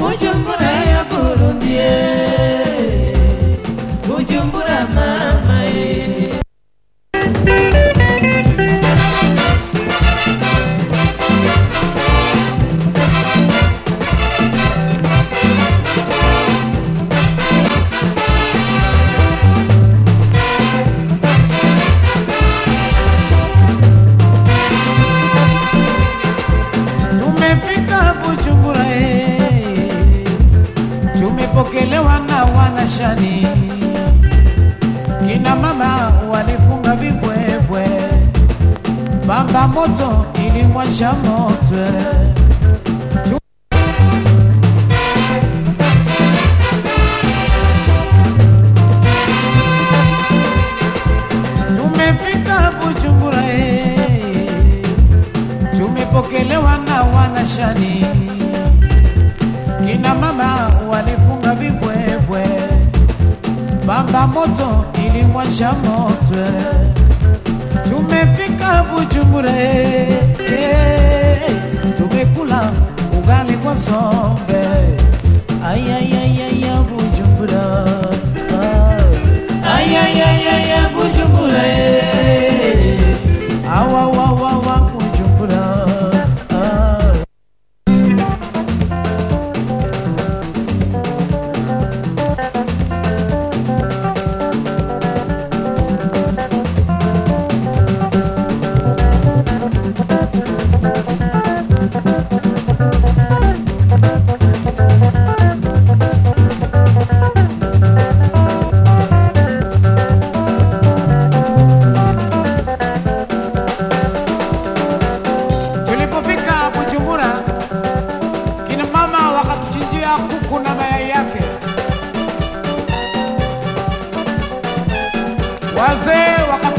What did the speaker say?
Bujumbura ya Burundi eh. Bujumbura mama eh. Tumefika Bujumbura eh. Tumepokelewa na wanashani, kina mama walifunga vibwebwe, bamba moto iliwasha moto Tumefika Bujumbura eh. Tumepokelewa na wanashani, kina mama walifunga vibwebwe, bamba moto iliwasha moto. Tumefika Bujumbura, eh, tumekula ugali kwa sombe. Ay, ay, ay, ay, ay, Bujumbura. Ah. Ay, ay, ay, ay, ay, Bujumbura. eh. Awa, wa, wa, wa, Bujumbura. Ah. Tulipofika Bujumbura, kina mama wakatuchinjia kuku na mayai yake, wazee waka